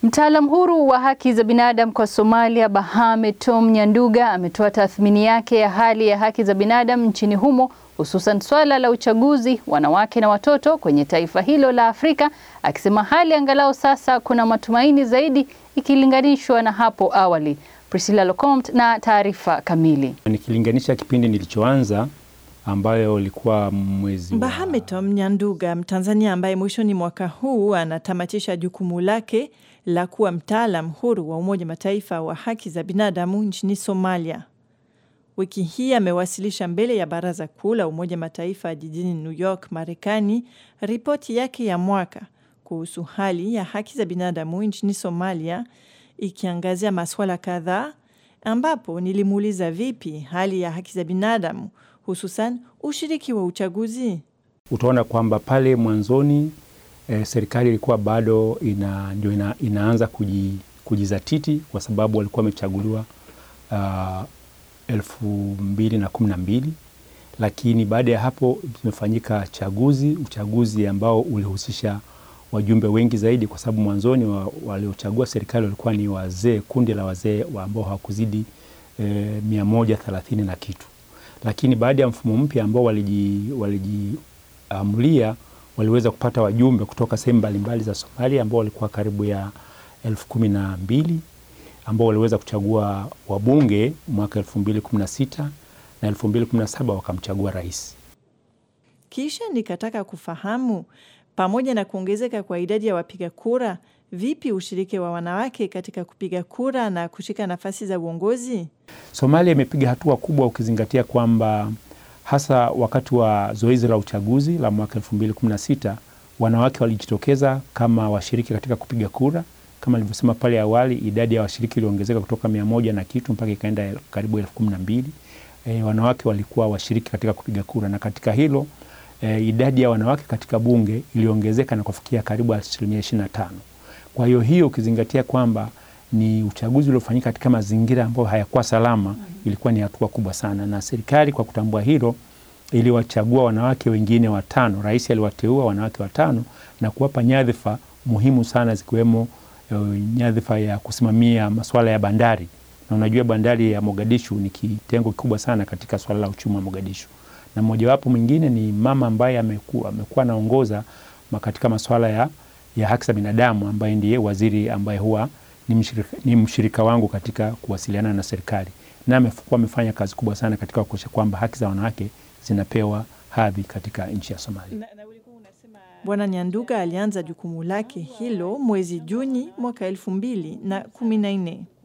Mtaalam huru wa haki za binadamu kwa Somalia, Bahame Tom Nyanduga ametoa tathmini yake ya hali ya haki za binadamu nchini humo hususan swala la uchaguzi, wanawake na watoto kwenye taifa hilo la Afrika, akisema hali angalau sasa kuna matumaini zaidi ikilinganishwa na hapo awali. Priscilla Locomt na taarifa kamili. Nikilinganisha kipindi nilichoanza ambayo ilikuwa mwezi Bahame Tom Nyanduga, Mtanzania ambaye mwishoni mwaka huu anatamatisha jukumu lake la kuwa mtaalam huru wa Umoja Mataifa wa haki za binadamu nchini Somalia. Wiki hii amewasilisha mbele ya Baraza Kuu la Umoja Mataifa jijini New York, Marekani, ripoti yake ya mwaka kuhusu hali ya haki za binadamu nchini Somalia, ikiangazia masuala kadhaa, ambapo nilimuuliza vipi hali ya haki za binadamu hususan ushiriki wa uchaguzi. Utaona kwamba pale mwanzoni e, serikali ilikuwa bado ina, ndio ina, inaanza kuji, kujizatiti kwa sababu walikuwa wamechaguliwa uh, elfu mbili na kumi na mbili lakini baada ya hapo zimefanyika chaguzi, uchaguzi ambao ulihusisha wajumbe wengi zaidi, kwa sababu mwanzoni wa, waliochagua serikali walikuwa ni wazee, kundi la wazee wa ambao hawakuzidi e, mia moja thelathini na kitu, lakini baada ya mfumo mpya ambao walijiamulia waliji, waliweza kupata wajumbe kutoka sehemu mbalimbali za Somalia ambao walikuwa karibu ya elfu kumi na mbili ambao waliweza kuchagua wabunge mwaka 2016 na 2017 wakamchagua rais. Kisha nikataka kufahamu pamoja na kuongezeka kwa idadi ya wapiga kura, vipi ushiriki wa wanawake katika kupiga kura na kushika nafasi za uongozi? Somalia imepiga hatua kubwa ukizingatia kwamba hasa wakati wa zoezi la uchaguzi la mwaka 2016 wanawake walijitokeza kama washiriki katika kupiga kura kama nilivyosema pale awali, idadi ya washiriki iliongezeka kutoka mia moja na kitu mpaka ikaenda karibu elfu kumi na mbili. E, wanawake walikuwa washiriki katika kupiga kura na katika hilo e, idadi ya wanawake katika bunge iliongezeka na kufikia karibu asilimia ishirini na tano. Kwa hiyo hiyo ukizingatia kwamba ni uchaguzi uliofanyika katika mazingira ambayo hayakuwa salama, ilikuwa ni hatua kubwa sana, na serikali kwa kutambua hilo iliwachagua wanawake wengine watano. Rais aliwateua wanawake watano na kuwapa nyadhifa muhimu sana zikiwemo nyadhifa ya kusimamia masuala ya bandari, na unajua bandari ya Mogadishu ni kitengo kikubwa sana katika swala la uchumi wa Mogadishu, na mmojawapo mwingine ni mama ambaye amekuwa amekuwa anaongoza katika masuala ya, ya haki za binadamu ambaye ndiye waziri ambaye huwa ni mshirika, ni mshirika wangu katika kuwasiliana na serikali, na amekuwa amefanya kazi kubwa sana katika kuhakikisha kwamba haki za wanawake zinapewa hadhi katika nchi ya Somalia. Bwana Nyanduga alianza jukumu lake hilo mwezi Juni mwaka elfu mbili na kumi na nne.